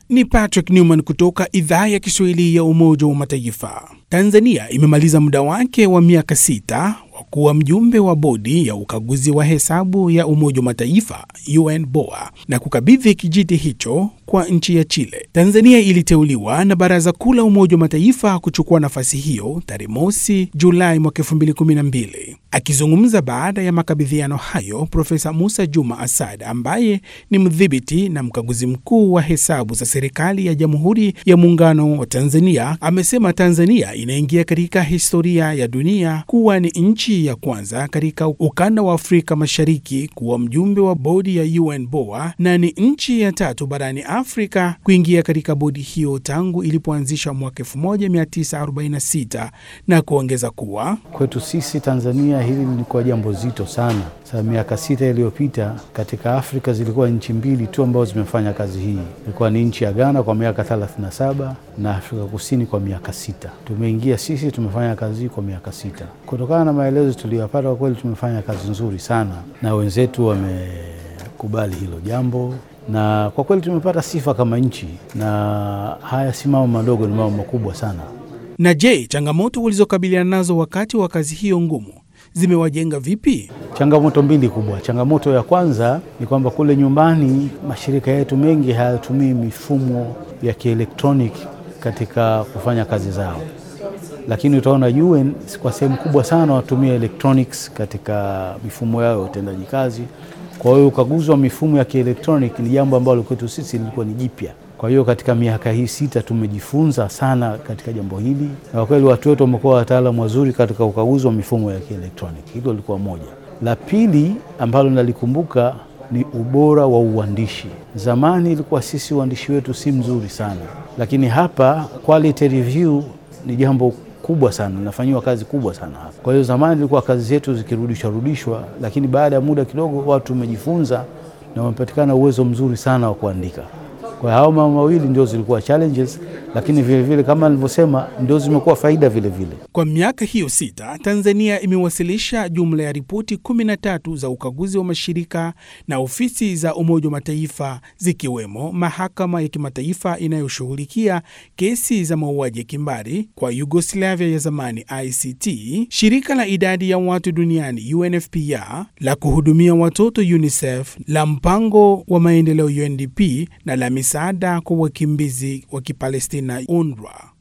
Ni Patrick Newman kutoka idhaa ya Kiswahili ya Umoja wa Mataifa. Tanzania imemaliza muda wake wa miaka sita wa kuwa mjumbe wa bodi ya ukaguzi wa hesabu ya Umoja wa Mataifa UNBOA na kukabidhi kijiti hicho kwa nchi ya Chile. Tanzania iliteuliwa na Baraza Kuu la Umoja wa Mataifa kuchukua nafasi hiyo tarehe mosi Julai mwaka 2012. Akizungumza baada ya makabidhiano hayo, Profesa Musa Juma Asad ambaye ni mdhibiti na mkaguzi mkuu wa hesabu za serikali ya Jamhuri ya Muungano wa Tanzania amesema Tanzania inaingia katika historia ya dunia kuwa ni nchi ya kwanza katika ukanda wa Afrika Mashariki kuwa mjumbe wa bodi ya UNBOA na ni nchi ya tatu barani Afrika kuingia katika bodi hiyo tangu ilipoanzishwa mwaka 1946 na kuongeza kuwa kwetu sisi Tanzania hili lilikuwa jambo zito sana. Sasa miaka sita iliyopita katika Afrika zilikuwa nchi mbili tu ambazo zimefanya kazi hii, ilikuwa ni nchi ya Ghana kwa miaka 37 na Afrika Kusini kwa miaka sita. Tumeingia sisi, tumefanya kazi hii kwa miaka sita. Kutokana na maelezo tuliyopata, kwa kweli tumefanya kazi nzuri sana na wenzetu wamekubali hilo jambo na kwa kweli tumepata sifa kama nchi, na haya si mambo madogo, ni mambo makubwa sana. Na je, changamoto walizokabiliana nazo wakati wa kazi hiyo ngumu zimewajenga vipi? Changamoto mbili kubwa. Changamoto ya kwanza ni kwamba kule nyumbani mashirika yetu mengi hayatumii mifumo ya kielektroniki katika kufanya kazi zao, lakini utaona UN kwa sehemu kubwa sana watumia electronics katika mifumo yao ya utendaji kazi. Kwa hiyo ukaguzi wa mifumo ya kielektroniki ni jambo ambalo kwetu sisi lilikuwa ni jipya. Kwa hiyo katika miaka hii sita tumejifunza sana katika jambo hili, na kwa kweli watu wetu wamekuwa wataalamu wazuri katika ukaguzi wa mifumo ya kielektroniki. Hilo lilikuwa moja. La pili ambalo nalikumbuka ni ubora wa uandishi. Zamani ilikuwa sisi uandishi wetu si mzuri sana, lakini hapa quality review ni jambo kubwa sana, nafanyiwa kazi kubwa sana hapa. Kwa hiyo zamani ilikuwa kazi zetu zikirudishwa rudishwa, lakini baada ya muda kidogo watu wamejifunza na wamepatikana uwezo mzuri sana wa kuandika. Kwa hao mambo mawili ndio zilikuwa challenges, lakini vile vile kama nilivyosema, ndio zimekuwa faida vile vile. Kwa miaka hiyo sita, Tanzania imewasilisha jumla ya ripoti 13 za ukaguzi wa mashirika na ofisi za Umoja wa Mataifa, zikiwemo mahakama ya kimataifa inayoshughulikia kesi za mauaji ya kimbari kwa Yugoslavia ya zamani ICT, shirika la idadi ya watu duniani UNFPA, la kuhudumia watoto UNICEF, la mpango wa maendeleo UNDP na la misaada kwa wakimbizi wa Kipalestina UNRWA.